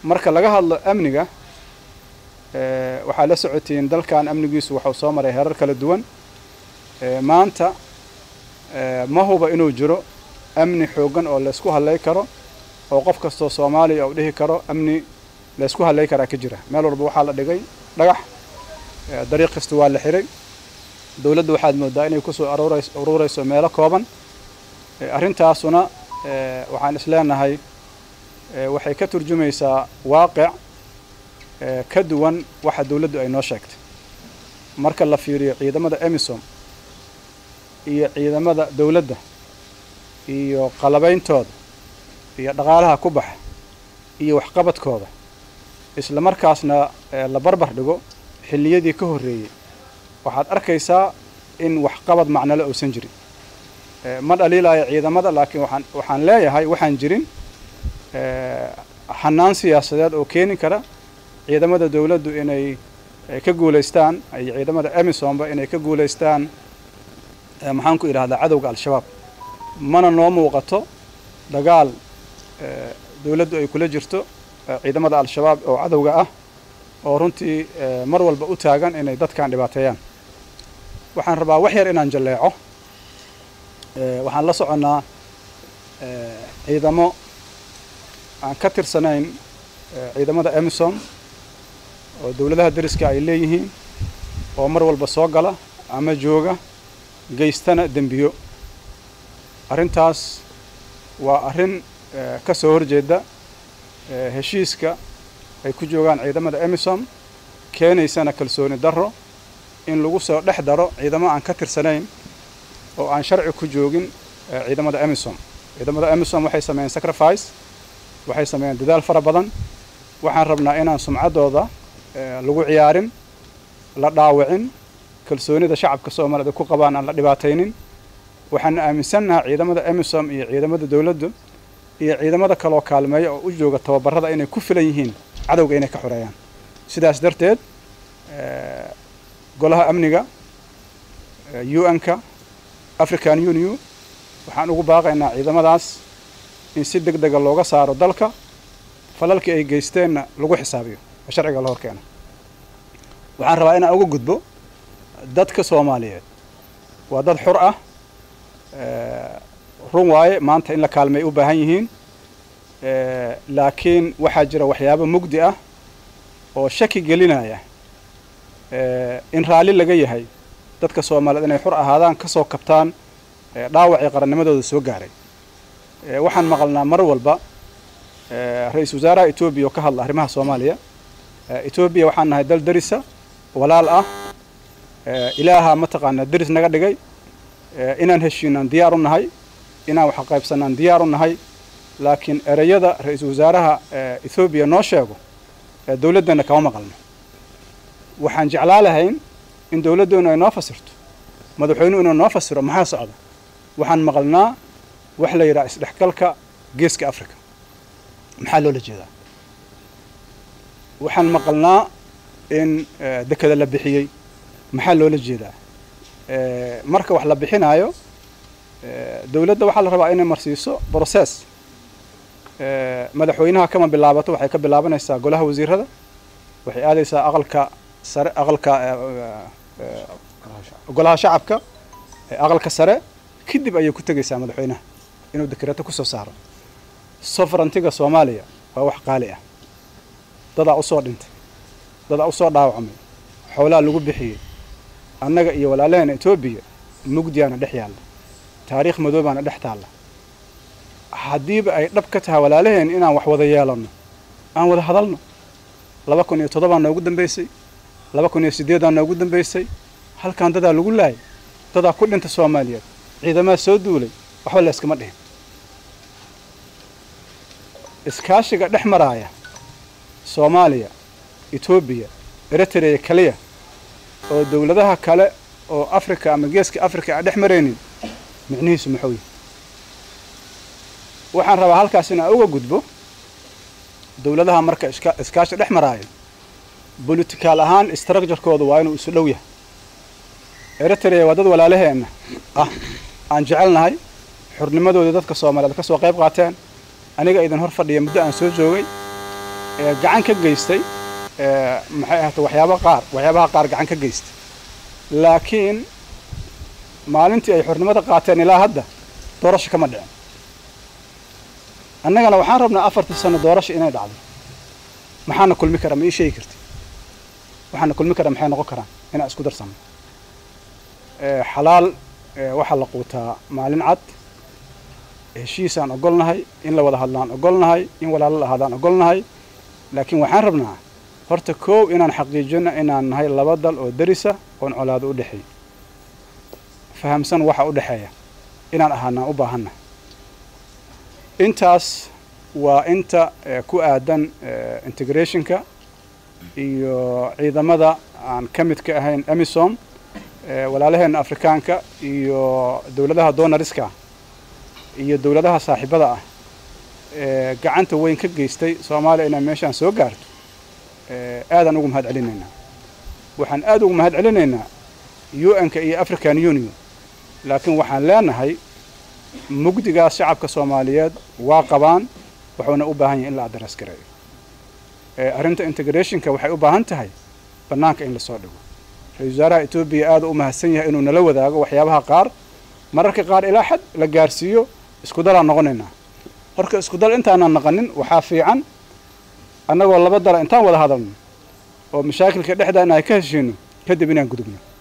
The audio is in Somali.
marka laga hadlo amniga waxaa la socotiin dalkan amnigiisu waxuu soo maray heerar kala duwan maanta ma huba inuu jiro amni xooggan oo laysku hadlay karo oo qof kastoo soomaaliya uu dhihi karo amni laysku hadlay karaa ka jira meel walba waxaa la dhigay dhagax dariiq kasta waa la xiray dowladda waxaad moodaa inay kusoo aruurays uruurayso meelo kooban arrintaasuna waxaan isleenahay waxay ka turjumaysaa waaqic ka duwan waxa dowladdu ay noo sheegtay marka la fiiriyo ciidamada emisom iyo ciidamada dowladda iyo qalabeyntooda iyo dhaqaalaha ku baxa iyo waxqabadkooda isla markaasna la barbar dhigo xilliyadii ka horreeyey waxaad arkaysaa in waxqabad macnole uusan jirin ma dhaliilaayo ciidamada laakiin waxaan waxaan leeyahay waxaan jirin xanaan siyaasadeed oo keeni kara ciidamada dowladdu inay ka guulaystaan iyo ciidamada emisomba inay ka guulaystaan maxaan ku idhahdaa cadowga al-shabaab mana noo muuqato dagaal dowladdu ay kula jirto ciidamada al-shabaab oo cadowga ah oo runtii mar walba u taagan inay dadkan dhibaateeyaan waxaan rabaa wax yar inaan jalleeco waxaan la soconnaa ciidamo aan ka tirsanayn ciidamada emisom oo dowladaha deriska ay leeyihiin oo mar walba soo gala ama jooga geystana dembiyo arrintaas waa arrin ka soo horjeeda heshiiska ay ku joogaan ciidamada emisom keenaysana kalsooni darro in lagu soo dhex daro ciidamo aan ka tirsanayn oo aan sharci ku joogin ciidamada emisom ciidamada emisom waxay sameeyeen sacrifice waxay sameeyeen dadaal fara badan waxaan rabnaa inaan sumcaddooda lagu ciyaarin la dhaawicin kalsoonida shacabka soomaalida ku qabaan aan la dhibaataynin waxaan aaminsannaha ciidamada emisom iyo ciidamada dowladdu iyo ciidamada kaloo kaalmeeya oo u jooga tababarada inay ku filan yihiin cadowga inay ka xoreeyaan sidaas darteed golaha amniga u n-ka african union waxaan ugu baaqaynaa ciidamadaas in si deg dega looga saaro dalka falalkii ay geysteenna lagu xisaabiyo oo sharciga la horkeeno waxaan rabaa inaan uga gudbo dadka soomaaliyeed waa dad xur ah run waaye maanta in la kaalmay u baahan yihiin laakiin waxaa jira waxyaabo mugdi ah oo shaki gelinaya in raalli laga yahay dadka soomaaliyeed inay xur ahaadaan ka soo kabtaan dhaawacii qarannimadooda soo gaaray waxaan maqalnaa mar walba ra-iisul wasaaraha etoobiya oo ka hadla arrimaha soomaaliya etoobiya waxaan nahay dal derisa walaal ah ilaaha mataqaanaa deris naga dhigay inaan heshiinaan diyaar u nahay inaan wax qaybsanaan diyaar u nahay laakiin ereyada ra-iisul wasaaraha ethoobiya noo sheego dowladdeenna kama maqalno waxaan jeclaa lahayn in dowladdeenu ay noo fasirto madaxweynuhu inuu noo fasiro maxaa socda waxaan maqalnaa wax la yidhaha isdhexgalka geeska africa maxaa loola jeedaa waxaan maqalnaa in dekeda la bixiyey maxaa loola jeedaa marka wax la bixinaayo dowladda waxaa la rabaa inay marsiiso brocess madaxweynaha kama bilaabato waxay ka bilaabanaysaa golaha wasiirada waxay aadaysaa aqalka sare aqalka golaha shacabka aqalka sare kadib ayay ku tegaysaa madaxweynaha inuu dekreeto kusoo saaro soverantiga soomaaliya waa wax qaali ah dadaa usoo dhintay dadaa usoo dhaawacmay xoolaha lagu bixiyey annaga iyo walaalaheena etoobiya mugdiyaana dhex yaalla taariikh madoobaana dhex taalla haddiiba ay dhab ka tahay walaalaheen inaan wax wada yeelanno aan wada hadalno laba kun iyo toddobaa noogu dambaysay laba kun iyo siddeedaa noogu dambaysay halkan dadaa lagu laayay dadaa ku dhinta soomaaliyeed ciidamaha soo duulay waxba la yskama dhihin iskaashiga dhex maraaya soomaaliya etoobiya eritrea keliya oo dowladaha kale oo africa ama geeska africa aan dhex maraynin micnihiisu muxuu yahy waxaan rabaa halkaas inaan uga gudbo dowladaha marka iska iskaashi dhex maraayo bolitikaal ahaan structurekooda waa inuu isu dhow yahay eritrea waa dad walaalaheenna ah aan jecelnahay xurnimadooda dadka soomaaliyeed ka soo qayb qaateen aniga idin hor fadhiya muddo aan soo joogay gacan ka geystay maxay ahata waxyaaba qaar waxyaabaha qaar gacan ka geystay laakiin maalintii ay xornimada qaateen ilaa hadda doorasho kama dhicin annagana waxaan rabnaa afartii sano doorasho inay dhacdo maxaana kulmi kara ma ii sheegi karti waxaana kulmi kara maxay noqon karaan inaan isku darsano xalaal waxaa la quutaa maalin cad heshiisaan ogolnahay in la wada hadlaan ogolnahay in walaalo la ahaadaan ogolnahay laakiin waxaan rabnaa horta koow inaan xaqiijino inaan nahay laba dal oo derisa oon colaado u dhexeey fahamsan waxa u dhexeeya inaan ahaanaan u baahannahay intaas waa inta ku aadan integrationka iyo ciidamada aan ka mid ka ahayn emisom walaalaheenna afrikaanka iyo dowladaha donariska iyo dowladaha saaxiibada ah ee gacanta weyn ka geystay soomaaliya inay meeshaan soo gaarto aadaan ugu mahad celinaynaa waxaan aad ugu mahad celinaynaa u-n-ka iyo african union laakiin waxaan leenahay mugdigaas shacabka soomaaliyeed waa qabaan wuxuuna u baahan yahay in la adres gareeyo arrinta integrationka waxay u baahan tahay bannaanka in lasoo dhigo ra-isul wasaaraha etoobiya aada u mahadsan yahay inuu nala wadaago waxyaabaha qaar mararka qaar ilaa xad la gaarsiiyo isku dalaan noqonaynaa horka isku dal intaanan naqanin waxaa fiican annagoo laba dala intaan wada hadalno oo mashaakilka dhexdaa in ay ka heshiino kadib inaan gudubno